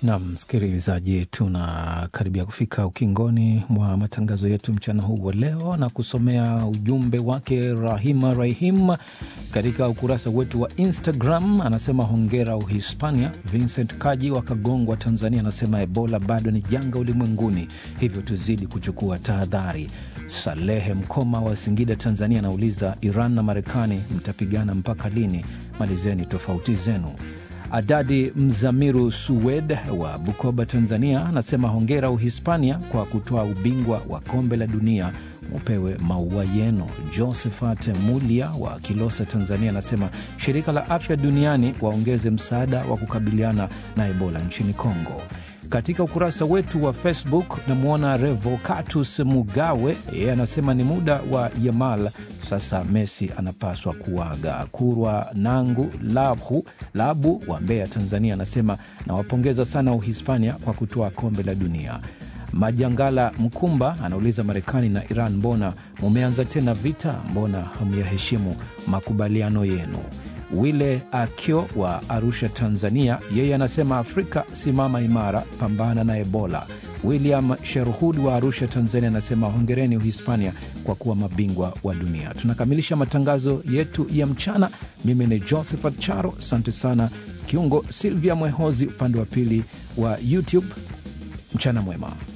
Na msikilizaji, tunakaribia kufika ukingoni mwa matangazo yetu mchana huu wa leo, na kusomea ujumbe wake Rahima Rahim katika ukurasa wetu wa Instagram. Anasema hongera Uhispania. Vincent Kaji wa Kagongwa, Tanzania, anasema Ebola bado ni janga ulimwenguni, hivyo tuzidi kuchukua tahadhari. Salehe Mkoma wa Singida, Tanzania, anauliza Iran na Marekani mtapigana mpaka lini? Malizeni tofauti zenu. Adadi Mzamiru Suwed wa Bukoba, Tanzania, anasema hongera Uhispania kwa kutoa ubingwa wa kombe la dunia, mupewe maua yenu. Josephat Mulia wa Kilosa, Tanzania, anasema shirika la afya duniani waongeze msaada wa kukabiliana na Ebola nchini Kongo. Katika ukurasa wetu wa Facebook namwona Revocatus Mugawe, yeye anasema ni muda wa Yamal sasa, Messi anapaswa kuaga. Kurwa Nangu Labu, Labu wa Mbeya, Tanzania, anasema nawapongeza sana Uhispania kwa kutoa kombe la dunia. Majangala Mkumba anauliza Marekani na Iran, mbona mumeanza tena vita? Mbona hamyaheshimu makubaliano yenu? Wile Akio wa Arusha, Tanzania, yeye anasema Afrika simama imara, pambana na Ebola. William Sherhud wa Arusha, Tanzania, anasema hongereni Uhispania kwa kuwa mabingwa wa dunia. Tunakamilisha matangazo yetu ya mchana. Mimi ni Josephat Charo, asante sana kiungo Silvia Mwehozi upande wa pili wa YouTube. Mchana mwema.